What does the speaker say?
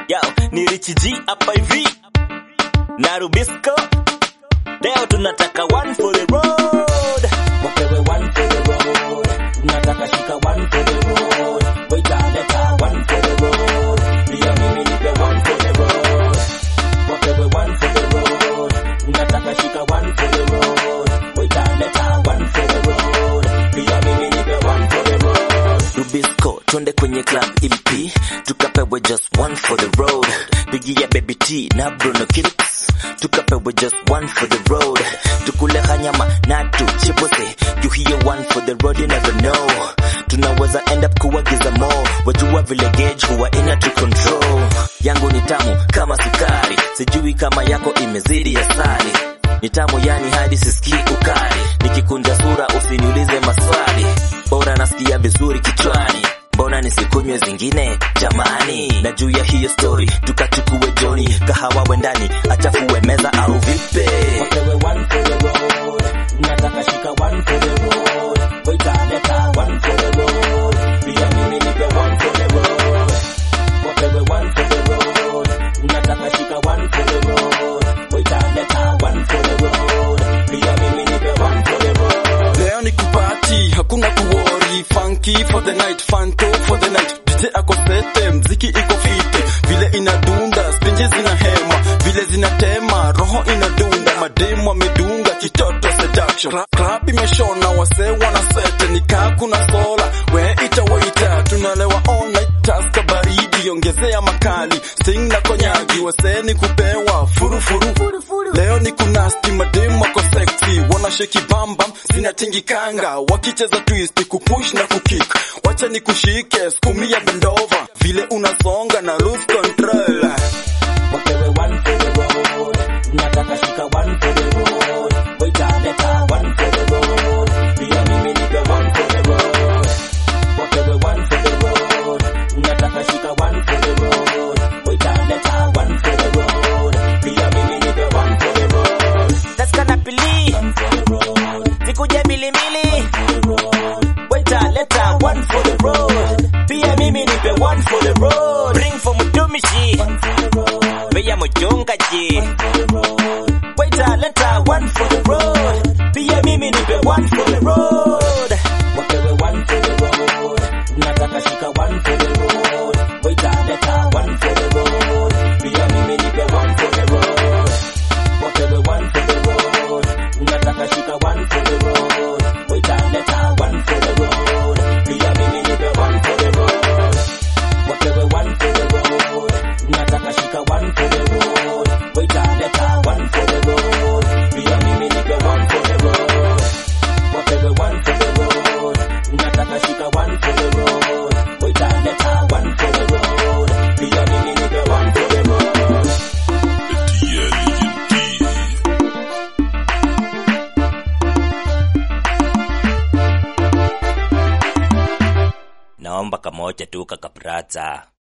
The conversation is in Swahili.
Yo, ni Rich G hapa hivi na Rubisco. Leo tunataka one for the road. wapewe one for the road. Nataka shika one for the road. Waita leta one for the road. Pia mimi nipe one for the road. Wapewe one for the road. Nataka shika one for the road. Waita leta one for the road. Pia mimi nipe one for the road. Rubisco, twende kwenye club EP, tukapewe just one for the road. Pigia baby T na Bruno Kicks, tukapewe just one for the road. Tukule hanyama na tuchipose, you hear one for the road, you never know. Tunaweza end up kuwagiza more, wajua vile gauge huwa ina to control. Yangu ni tamu kama sukari, sijui kama yako imezidi asali. Ni tamu yani hadi sisikii ukali, nikikunja sura usiniulize maswali bora nasikia vizuri kichwani mbona nisikunywe zingine jamani na juu ya hiyo story tukachukue joni kahawa wendani achafue meza au vipe Wapewe one for the road. Nataka shika one for the road. Waita leta one for the road. Pia mimi nipe one for the road. Wapewe one for the road. Nataka shika one for the road. Waita leta one for the road. Pia mimi nipe one for the road. Leo ni kupati, hakuna kuwori, funky for the night, fanto for the night. DJ ako sete, mziki iko fiti, vile inadunda, spinje zina hema, vile zinatema, roho inadunda, mademu wamedunga, kitoto seduction. Cla- Club imeshona, wase wana sete, nikaa kuna sola, we ita waita, tunalewa all night, taska baridi, ongezea makali, sing na konyagi, wase ni kupewa, furu furu. Leo ni kunasti, mademu wako sexy, wana sheki bambam, zinatingikanga, wakicheza twist, kupush na kukick, wacha ni kushike, skumia bendova, vile unasonga na lose control. Wapewe one for the road. Nataka shika one for the road. Waita leta one for the road. Pia mimi nipe one for the road. Wapewe one for the road. Nataka shika one for the road. Waita leta one for the road. Pia mimi nipe one for the road. taska na pili One for the road. sikuje milimili For the road. waita leta one for the road pia mimi nipe one for the road bring for mtumishi One for the road. beya mchungaji For the road. waita leta one for the road pia mimi nipe one for the road Wapewe one for the road. Nataka shika one for the road. Waita leta one for the road. Pia mimi nipe one for the road. Wapewe one for the road. Nataka shika one for the road. Waita leta one for the road. Pia mimi nipe one for the road. Wapewe one for the road. Nataka shika one for the road. Waita leta one for the road. Pia mimi nipe one for the road. Wapewe one for the road. Nataka shika one for the road. Waita leta one for the road. Pia mimi nipe one for the road. naomba kamoja tu kakaprata